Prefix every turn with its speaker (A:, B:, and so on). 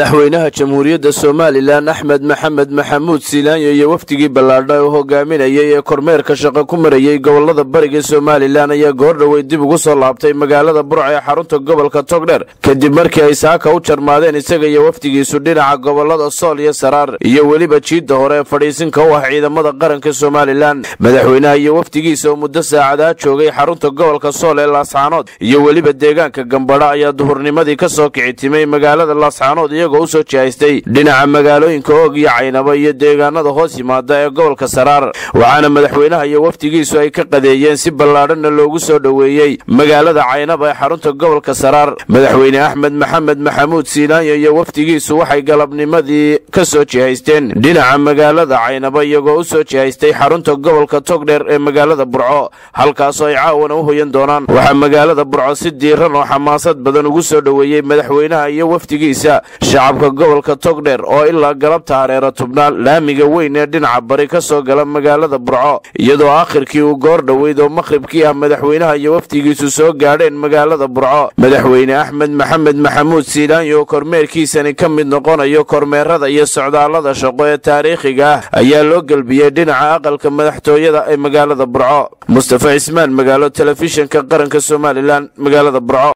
A: madaxweynaha jamhuuriyadda somalilan axmed maxamed maxamuud silaanyo iyo wafdigii ballaadha uu hogaaminayay ee kormeerka shaqo ku marayey gobolada bariga somalilan ayaa goordhowey dib ugu soo laabtay magaalada burca ee xarunta gobolka togdher kadib markii ay saaka u jarmaadeen isaga iyo wafdigiisu dhinaca gobolada sool iyo saraar iyo weliba jiidda hore ee fadhiisinka u ah ciidamada qaranka somalilan madaxweynaha iyo wafdigiisa oo muddo saacadaa joogay xarunta gobolka sool ee laascaanood iyo weliba deegaanka gambadha ayaa duhurnimadii ka soo kici timay magaalada laascaanood iyagoo u soo jihaystay dhinaca magaalooyinka oog iyo caynabo iyo deegaanada hoos yimaada ee gobolka saraar waxaana madaxweynaha iyo wafdigiisu ay ka qadeeyeen si ballaadhanna loogu soo dhoweeyey magaalada caynaba ee xarunta gobolka saraar madaxweyne axmed maxamed maxamuud siinaanyo iyo wafdigiisu waxay galabnimadii ka soo jihaysteen dhinaca magaalada caynaba iyagoo u soo jihaystay xarunta gobolka togdheer ee magaalada burco halkaasoo ay caawana u hoyan doonaan waxaa magaalada burco si diiran oo xamaasad badan ugu soo dhoweeyey madaxweynaha iyo wafdigiisa shacabka gobolka togdheer oo ilaa galabta hareera tubnaan laamiga weyn ee dhinaca bari ka soo gala magaalada burco iyadoo aakhirkii uu goor dhoweyd oo maqhribkii ah madaxweynaha iyo wafdigiisu soo gaadheen magaalada burco madaxweyne axmed maxamed maxamuud siilaanyo oo kormeerkiisani ka mid noqonayo kormeerada iyo socdaallada shaqo ee taariikhiga ah ayaa loo gelbiyey dhinaca aqalka madaxtooyada ee magaalada burco mustafa cismaan magaalo telefishinka qaranka somalilan magaalada burco